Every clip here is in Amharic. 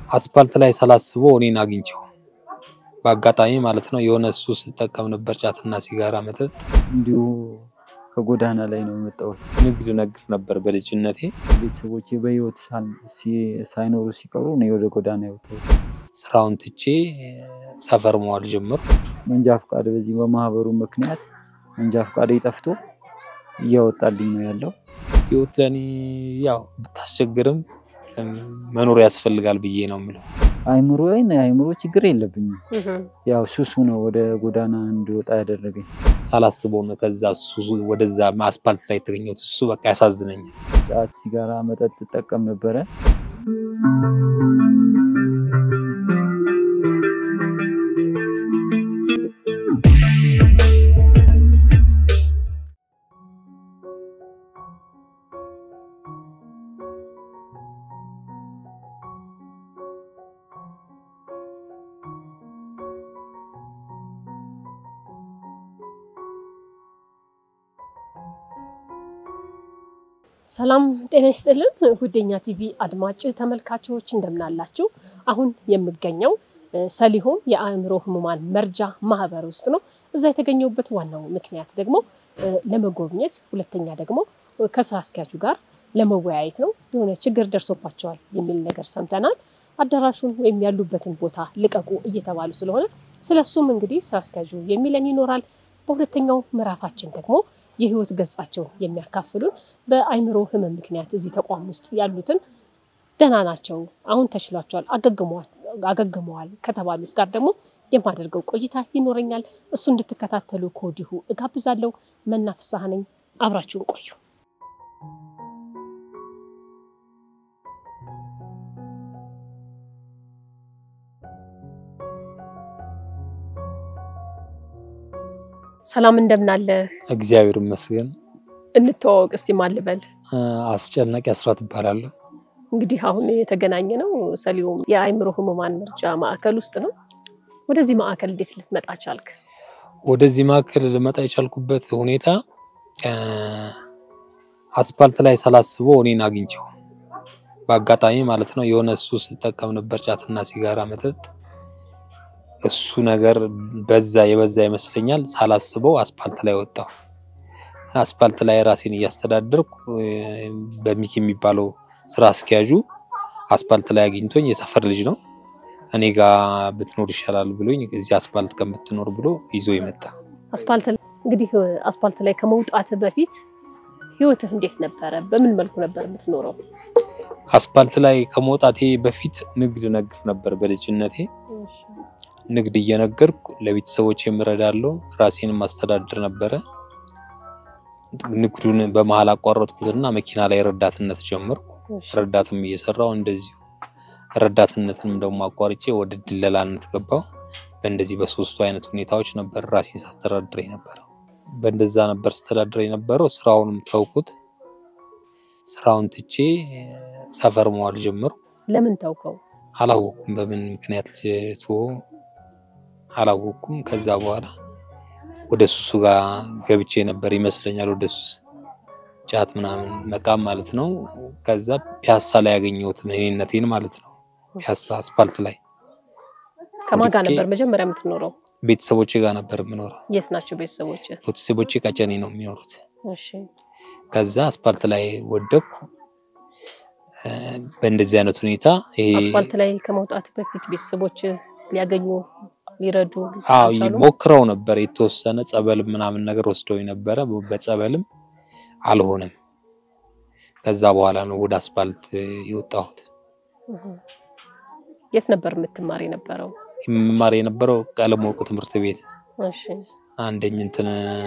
አስፓልት ላይ ሳላስበው እኔን አግኝቼው በአጋጣሚ ማለት ነው። የሆነ እሱ ስጠቀም ነበር ጫትና ሲጋራ መጠጥ። እንዲሁ ከጎዳና ላይ ነው የመጣሁት። ንግድ ነግድ ነበር በልጅነቴ። ቤተሰቦቼ በህይወት ሳል- ሲ- ሳይኖሩ ሲቀሩ እኔ ወደ ጎዳና የወጣሁት። ስራውን ትቼ ሰፈር መዋል ጀመርኩ። መንጃ ፈቃድ በዚህ በማህበሩ ምክንያት መንጃ ፈቃድ ጠፍቶ እያወጣልኝ ነው ያለው። ህይወት ለእኔ ያው ብታስቸግርም እም፣ መኖር ያስፈልጋል ብዬ ነው የምለው። አይምሮ አይምሮ ችግር የለብኝም። ያው ሱሱ ነው ወደ ጎዳና እንዲወጣ ያደረገኝ። ሳላስበው ነው ከዛ እሱ ወደዛ አስፓልት ላይ የተገኘሁት። እሱ በቃ ያሳዝነኛል። ጫት፣ ሲጋራ፣ መጠጥ እጠቀም ነበረ። ሰላም ጤና ይስጥልን ጉደኛ ቲቪ አድማጭ ተመልካቾች እንደምናላችሁ። አሁን የምገኘው እ፣ ሰሊሆም የአእምሮ ህሙማን መርጃ ማህበር ውስጥ ነው። እዛ የተገኘሁበት ዋናው ምክንያት ደግሞ እ፣ ለመጎብኘት፣ ሁለተኛ ደግሞ እ፣ ከስራ አስኪያጁ ጋር ለመወያየት ነው። የሆነ ችግር ደርሶባቸዋል የሚል ነገር ሰምተናል። አዳራሹን ወይም ያሉበትን ቦታ ልቀቁ እየተባሉ ስለሆነ ስለሱም እንግዲህ ስራ አስኪያጁ የሚለን ይኖራል። በሁለተኛው ምዕራፋችን ደግሞ የህይወት ገጻቸውን የሚያካፍሉን በአእምሮ ህመም ምክንያት እዚህ ተቋም ውስጥ ያሉትን ደህና ናቸው፣ አሁን ተችሏቸዋል፣ አገግመዋል አገግመዋል ከተባሉት ጋር ደግሞ የማደርገው ቆይታ ይኖረኛል። እሱ እንድትከታተሉ ከወዲሁ እጋብዛለሁ። መናፍሳህ ነኝ። አብራችሁን ቆዩ። ሰላም እንደምናለህ? እግዚአብሔር ይመስገን። እንተዋወቅ እስቲ ማን ልበል? እ፣ አስጨናቂ አስራት እባላለሁ። እንግዲህ አሁን የተገናኘ ነው ሰሊሆም የአእምሮ ህሙማን መርጃ ማዕከል ውስጥ ነው። ወደዚህ ማዕከል እንዴት ልትመጣ ቻልክ? ወደዚህ ማዕከል ልመጣ የቻልኩበት ሁኔታ እ፣ አስፓልት ላይ ሳላስበው እኔን አግኝቼው በአጋጣሚ ማለት ነው። የሆነ እሱ ስጠቀም ነበር ጫትና ሲጋራ መጠጥ። እሱ ነገር በዛ የበዛ ይመስለኛል። ሳላስበው አስፓልት ላይ ወጣሁ። እና አስፓልት ላይ ራሴን እያስተዳደርኩ እ፣ በሚኪ የሚባለው ስራ አስኪያጁ አስፓልት ላይ አግኝቶኝ የሰፈር ልጅ ነው እኔ ጋር ብትኖር ይሻላል ብሎኝ እዚህ አስፓልት ከምትኖር ብሎ ይዞ ይመጣ። አስፓልት ላይ እንግዲህ አስፓልት ላይ ከመውጣት በፊት ህይወትህ እንዴት ነበረ? በምን መልኩ ነበር የምትኖረው? አስፓልት ላይ ከመውጣቴ በፊት ንግድ ነግድ ነበር በልጅነቴ። ንግድ እየነገርኩ ለቤተሰቦች የምረዳለው ራሴን ማስተዳድር ነበረ። ንግዱን በመሀል አቋረጥኩትና መኪና ላይ ረዳትነት ጀመርኩ። ረዳትም እየሰራው እንደዚሁ ረዳትነትንም ደግሞ አቋርጬ ወደ ድለላነት ገባው። በእንደዚህ በሶስቱ አይነት ሁኔታዎች ነበር ራሴን ሳስተዳድር የነበረው። በእንደዛ ነበር አስተዳድር የነበረው። ስራውንም ተውኩት። ስራውን ትቼ ሰፈር መዋል ጀመርኩ። ለምን ተውከው? አላወኩም በምን ምክንያት ልቶ አላወኩም። ከዛ በኋላ ወደ ሱሱ ጋር ገብቼ ነበር ይመስለኛል። ወደ ሱስ ጫት ምናምን መቃም ማለት ነው። ከዛ ፒያሳ ላይ ያገኘሁት እኔነቴን ማለት ነው። ፒያሳ አስፓልት ላይ ከማን ጋር ወድቄ- ነበር መጀመሪያ የምትኖረው? ቤተሰቦቼ ጋር ነበር የምኖረው። የት ናቸው ቤተሰቦች? ቤተሰቦቼ ቀጨኔ ነው የሚኖሩት። እሺ ከዛ አስፓልት ላይ ወደቅኩ። እ፣ በእንደዚህ አይነት ሁኔታ ይሄ አስፓልት ላይ ከመውጣት በፊት ቤተሰቦች ሊያገኙ ሊረዱ አዎ አልቻሉም? ሞክረው ነበር። የተወሰነ ጸበል ምናምን ነገር ወስደው ነበረ። በጸበልም አልሆነም። ከዛ በኋላ ነው ወደ አስፓልት የወጣሁት። እህ። የት ነበር የምትማር የነበረው? የምማር የነበረው ቀለም ወርቅ ትምህርት ቤት እሺ አንደኝ እንትን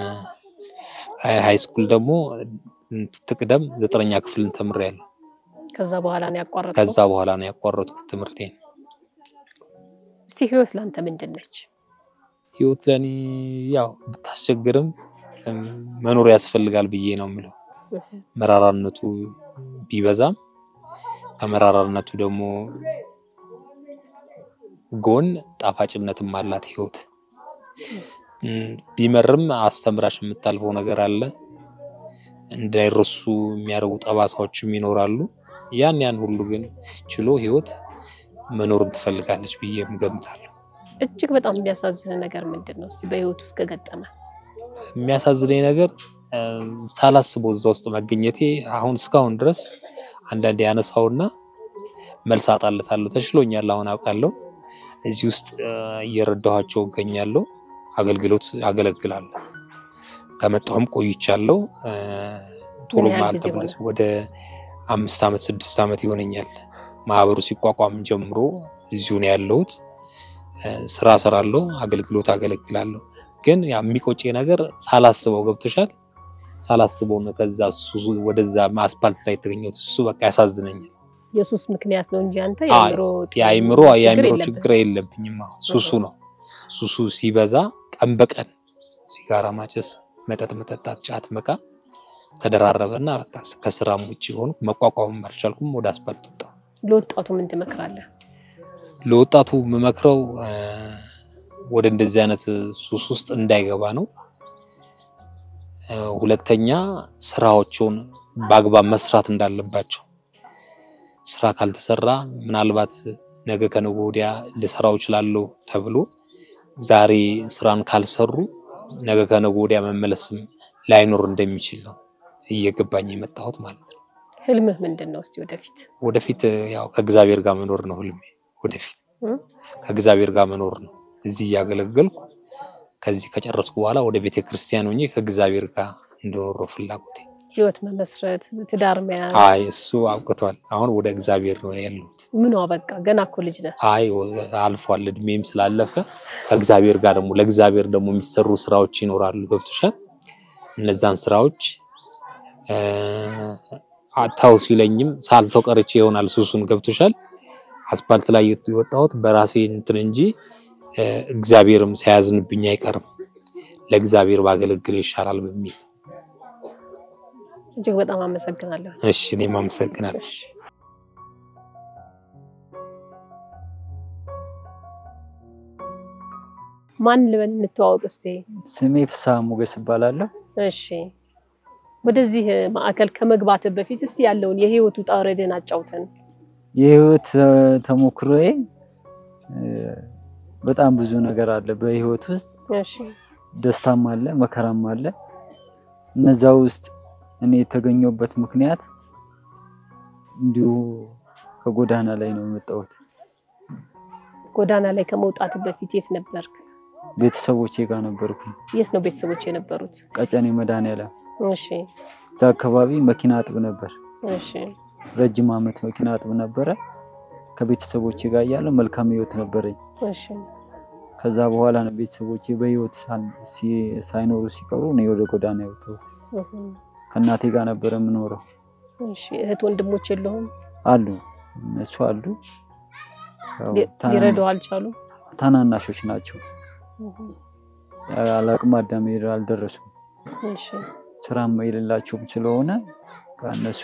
ሃይ ስኩል ደግሞ ትቅደም ዘጠነኛ ክፍልን ተምሬያለሁ። ከዛ በኋላ ነው ያቋረጥከው? ከዛ በኋላ ነው ያቋረጥኩት ትምህርቴን። እስቲ ህይወት ለአንተ ምንድን ነች? ህይወት ለእኔ ያው ብታስቸግርም እም፣ መኖር ያስፈልጋል ብዬ ነው የምለው። እህ። መራራነቱ ቢበዛም ከመራራነቱ ደግሞ ጎን ጣፋጭነትም አላት ህይወት። እም፣ ቢመርም አስተምራሽ የምታልፈው ነገር አለ። እንዳይረሱ የሚያደርጉ ጠባሳዎችም ይኖራሉ። ያን ያን ሁሉ ግን ችሎ ህይወት መኖርን ትፈልጋለች ብዬ ገምታለሁ። እጅግ በጣም የሚያሳዝን ነገር ምንድን ነው? እስቲ በህይወት ውስጥ ከገጠመ የሚያሳዝነኝ ነገር እ፣ ሳላስበው እዛ ውስጥ መገኘቴ አሁን እስካሁን ድረስ አንዳንዴ ያነሳውና መልስ አጣለታለሁ። ተሽሎኛል፣ አሁን አውቃለሁ። እዚህ ውስጥ እ፣ እየረዳኋቸው እገኛለሁ። አገልግሎት አገለግላለሁ። ከመጣሁም ቆይቻለሁ። እ፣ ቶሎ ምን ያህል ጊዜ አልተመለስኩም። ወደ አምስት ዓመት ስድስት ዓመት ይሆነኛል። ማህበሩ ሲቋቋም ጀምሮ እዚሁ ነው ያለሁት። እ፣ ስራ እሰራለሁ፣ አገልግሎት አገለግላለሁ። ግን ያ የሚቆጨ ነገር ሳላስበው ገብቶሻል። ሳላስበው ነው ከዛ እሱ ወደዛ አስፓልት ላይ የተገኘሁት። እሱ በቃ ያሳዝነኛል። የሱስ ምክንያት ነው እንጂ አንተ አይ፣ የአእምሮ የአይምሮ የአይምሮ የለብህም። ችግር የለብኝም። አዎ፣ ሱሱ ነው። ሱሱ ሲበዛ ቀን በቀን ሲጋራ ማጨስ፣ መጠጥ መጠጣት፣ ጫት መቃም ተደራረበና በቃ ከስራም ውጭ ሆኑ መቋቋምም አልቻልኩም። ወደ አስፓልት ወጣሁ። ለወጣቱ ምን ትመክራለህ? ለወጣቱ የምመክረው እ፣ ወደ እንደዚህ አይነት ሱስ ውስጥ እንዳይገባ ነው። እ፣ ሁለተኛ ስራዎቹን በአግባብ መስራት እንዳለባቸው። ስራ ካልተሰራ ምናልባት ነገ ከነገ ወዲያ ልሰራው እችላለሁ ተብሎ ዛሬ ስራን ካልሰሩ ነገ ከነገ ወዲያ መመለስም ላይኖር እንደሚችል ነው እየገባኝ የመጣሁት ማለት ነው። ህልምህ ምንድን ነው? እስቲ ወደፊት ወደፊት ያው ከእግዚአብሔር ጋር መኖር ነው ህልሜ። ወደፊት እ? ከእግዚአብሔር ጋር መኖር ነው። እዚህ እያገለገልኩ ከዚህ ከጨረስኩ በኋላ ወደ ቤተ ክርስቲያን ሆኜ ከእግዚአብሔር ጋር እንደኖር ነው ፍላጎቴ። ህይወት መመስረት፣ ትዳር መያዝ አይ እሱ አብቅቷል። አሁን ወደ እግዚአብሔር ነው ያለሁት። ምኗ በቃ ገና እኮ ልጅ ነህ። አይ አልፏል፣ እድሜም ስላለፈ ከእግዚአብሔር ጋር ደግሞ ለእግዚአብሔር ደግሞ የሚሰሩ ስራዎች ይኖራሉ። ገብቶሻል? እነዛን ስራዎች እ፣ አታው ሲለኝም ሳልተው ቀርቼ ይሆናል ሱሱን። ገብቶሻል? አስፓልት ላይ የወጣሁት በራሴ እንትን እንጂ እ፣ እግዚአብሔርም ሳያዝንብኝ አይቀርም። ለእግዚአብሔር ባገለግል ይሻላል በሚል እጅግ በጣም አመሰግናለሁ። እሺ፣ እኔም አመሰግናለሁ። እሺ። ማን ልበል እንተዋወቅ እስቲ። ስሜ ፍስሐ ሞገስ እባላለሁ። እሺ ወደዚህ ማዕከል ከመግባት በፊት እስቲ ያለውን የህይወት ውጣ ውረድን አጫውተን። የህይወት እ፣ ተሞክሮዬ እ፣ በጣም ብዙ ነገር አለ በህይወት ውስጥ እሺ ደስታም አለ መከራም አለ። እነዛ ውስጥ እኔ የተገኘሁበት ምክንያት እንዲሁ ከጎዳና ላይ ነው የመጣሁት። ጎዳና ላይ ከመውጣት በፊት የት ነበርክ? ቤተሰቦቼ ጋር ነበርኩ፣ የት ነው ቤተሰቦች የነበሩት? ቀጨኔ መድኃኔዓለም። እሺ እዛ አካባቢ መኪና አጥብ ነበር። እሺ ረጅም ዓመት መኪና አጥብ ነበረ። ከቤተሰቦቼ ጋር እያለሁ መልካም ህይወት ነበረኝ። እሺ ከዛ በኋላ ነው ቤተሰቦቼ በህይወት ሳል- ሲ- ሳይኖሩ ሲቀሩ እኔ ወደ ጎዳና የወጣሁት። እሁም። ከእናቴ ጋር ነበረ የምኖረው። እሺ እህት ወንድሞች የለሁም? አሉ እነሱ አሉ። ያው ሊ- ታና- ሊረዳው አልቻሉም? ታናናሾች ናቸው። እሁም። አላቅም አዳም አልደረሱም። እሺ ስራም የሌላቸውም ስለሆነ ከእነሱ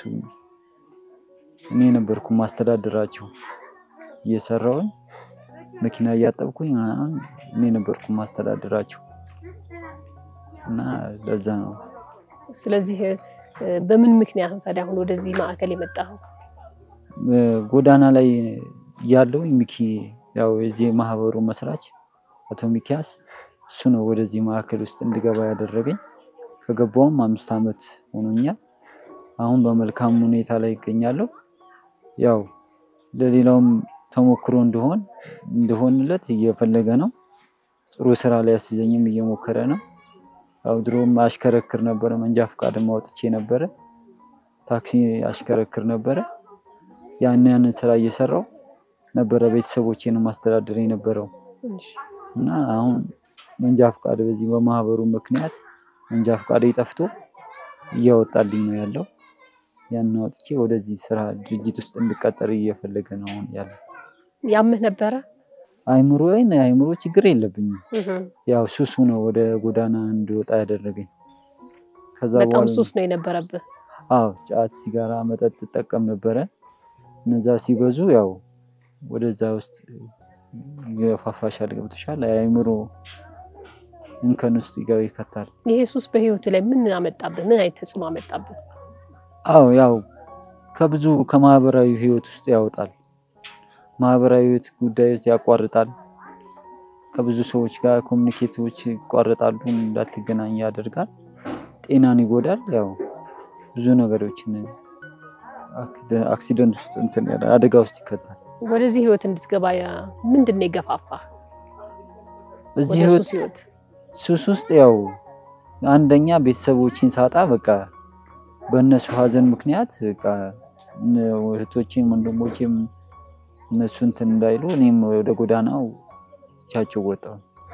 እኔ ነበርኩ ማስተዳደራቸው። እየሰራውን መኪና እያጠብኩኝ ምናምን እኔ ነበርኩ ማስተዳደራቸው እና ለዛ ነው ስለዚህ እ፣ በምን ምክንያት ነው ታዲያ አሁን ወደዚህ ማዕከል የመጣኸው? እ፣ ጎዳና ላይ ያለው ሚኪ ያው የዚህ ማህበሩ መስራች አቶ ሚኪያስ እሱ ነው ወደዚህ ማዕከል ውስጥ እንድገባ ያደረገኝ። ከገባውም አምስት ዓመት ሆኖኛል። አሁን በመልካም ሁኔታ ላይ ይገኛለሁ። ያው ለሌላውም ተሞክሮ እንደሆን እንደሆንለት እየፈለገ ነው። ጥሩ ስራ ላይ ያስይዘኝም እየሞከረ ነው። ያው ድሮም አሽከረክር ነበረ፣ መንጃ ፈቃድም አውጥቼ ነበረ፣ ታክሲ አሽከረክር ነበረ። ያን ያንን ስራ እየሰራው ነበረ ቤተሰቦቼን ማስተዳደር የነበረው እሺ እና አሁን መንጃ ፈቃድ በዚህ በማህበሩ ምክንያት መንጃ ፈቃድ ጠፍቶ እያወጣልኝ ነው ያለው። ያን አውጥቼ ወደዚህ ስራ ድርጅት ውስጥ እንድቀጠር እየፈለገ ነው አሁን ያለው። ያምህ ነበረ? አይምሮዬን አይምሮ ችግር የለብኝም። እሁም። ያው ሱሱ ነው ወደ ጎዳና እንድወጣ ያደረገኝ። ከዛ በጣም በኋላ ሱስ ነው የነበረብህ። አዎ ጫት፣ ሲጋራ፣ መጠጥ እጠቀም ነበረ። እነዛ ሲበዙ ያው ወደዛ ውስጥ የፋፋሻል ገብቶሻል። የአእምሮ እንከን ውስጥ ይገባ ይከታል። ይሄ ሱስ በህይወት ላይ ምን አመጣብህ? ምን አይነት ተጽዕኖ አመጣብህ? አዎ ያው ከብዙ ከማህበራዊ ህይወት ውስጥ ያወጣል። ማህበራዊ ህይወት ጉዳዮች ያቋርጣል። ከብዙ ሰዎች ጋር ኮሚኒኬቶች ይቋረጣሉ፣ እንዳትገናኝ ያደርጋል። ጤናን ይጎዳል። ያው ብዙ ነገሮችን አክሲደ- አክሲደንት ውስጥ እንትን ያለ- አደጋ ውስጥ ይከታል። ወደዚህ ህይወት እንድትገባ ያ- ምንድን ነው የገፋፋ እዚህ ወደ ህይወት ሱስ ህይወት? ሱስ ውስጥ ያው አንደኛ ቤተሰቦችን ሳጣ በቃ በእነሱ ሀዘን ምክንያት በቃ እነ- እህቶቼም ወንድሞቼም እነሱ እንትን እንዳይሉ እኔም ወደ ጎዳናው ትቻቸው ወጣሁ።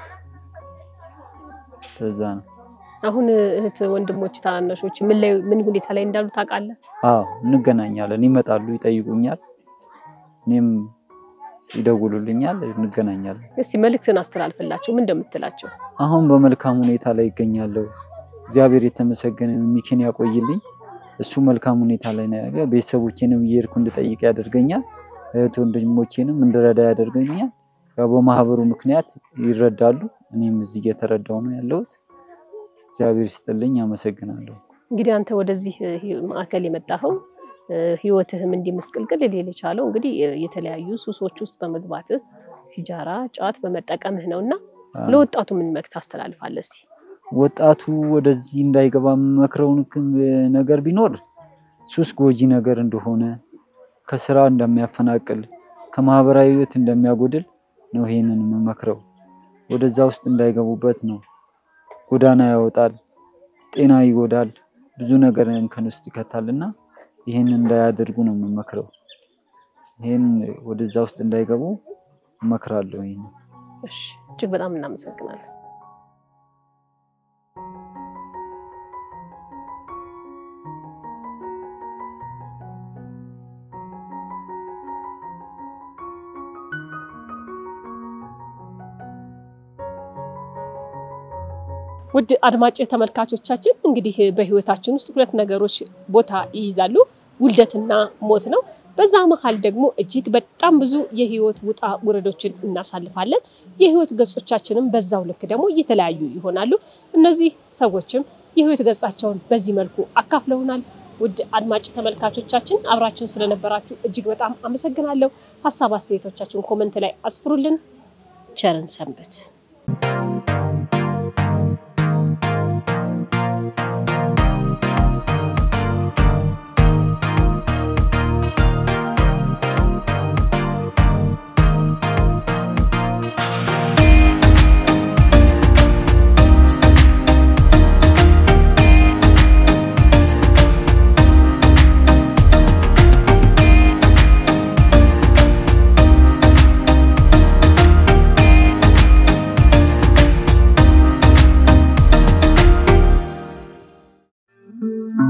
ከዛ ነው። አሁን እህት ወንድሞች፣ ታናናሾች ምን ላይ ምን ሁኔታ ላይ እንዳሉ ታውቃለህ? አዎ እንገናኛለን፣ ይመጣሉ፣ ይጠይቁኛል፣ እኔም ይደውሉልኛል፣ እንገናኛለን። እስቲ መልእክትን አስተላልፍላቸው። ምን እንደምትላቸው? አሁን በመልካም ሁኔታ ላይ ይገኛለሁ። እግዚአብሔር የተመሰገነ ይሁን፣ ሚኪን ያቆይልኝ። እሱ መልካም ሁኔታ ላይ ነው ያለው። ቤተሰቦቼንም እየሄድኩ እንድጠይቅ ያደርገኛል። እህት ወንድሞቼንም እንድረዳ ያደርገኛል። ያው በማህበሩ ምክንያት ይረዳሉ። እኔም እዚህ እየተረዳው ነው ያለሁት። እግዚአብሔር ይስጥልኝ፣ አመሰግናለሁ። እንግዲህ አንተ ወደዚህ እ, ሂ- ማዕከል የመጣኸው እ, ህይወትህም እንዲህ ምስቅልቅል ሊል የቻለው እንግዲህ እ, የተለያዩ ሱሶች ውስጥ በመግባትህ ሲጃራ፣ ጫት በመጠቀምህ ነው እና ለወጣቱ ምን መልዕክት ታስተላልፋለህ? እስቲ ወጣቱ ወደዚህ እንዳይገባ መክረውን ነገር ቢኖር ሱስ ጎጂ ነገር እንደሆነ ከስራ እንደሚያፈናቅል ከማህበራዊ ህይወት እንደሚያጎድል ነው ይሄንን የምመክረው። ወደዛ ውስጥ እንዳይገቡበት ነው። ጎዳና ያወጣል፣ ጤና ይጎዳል፣ ብዙ ነገር እንከን ውስጥ ይከታል እና ይህንን እንዳያደርጉ ነው የምመክረው። ይህን ወደዛ ውስጥ እንዳይገቡ እመክራለሁ። ይህን እሺ፣ እጅግ በጣም እናመሰግናለን። ውድ አድማጭ ተመልካቾቻችን እንግዲህ በህይወታችን ውስጥ ሁለት ነገሮች ቦታ ይይዛሉ፣ ውልደትና ሞት ነው። በዛ መሀል ደግሞ እጅግ በጣም ብዙ የህይወት ውጣ ውረዶችን እናሳልፋለን። የህይወት ገጾቻችንም በዛው ልክ ደግሞ የተለያዩ ይሆናሉ። እነዚህ ሰዎችም የህይወት ገጻቸውን በዚህ መልኩ አካፍለውናል። ውድ አድማጭ ተመልካቾቻችን አብራችሁን ስለነበራችሁ እጅግ በጣም አመሰግናለሁ። ሀሳብ አስተያየቶቻችሁን ኮመንት ላይ አስፍሩልን። ቸርን ሰንበት። thank you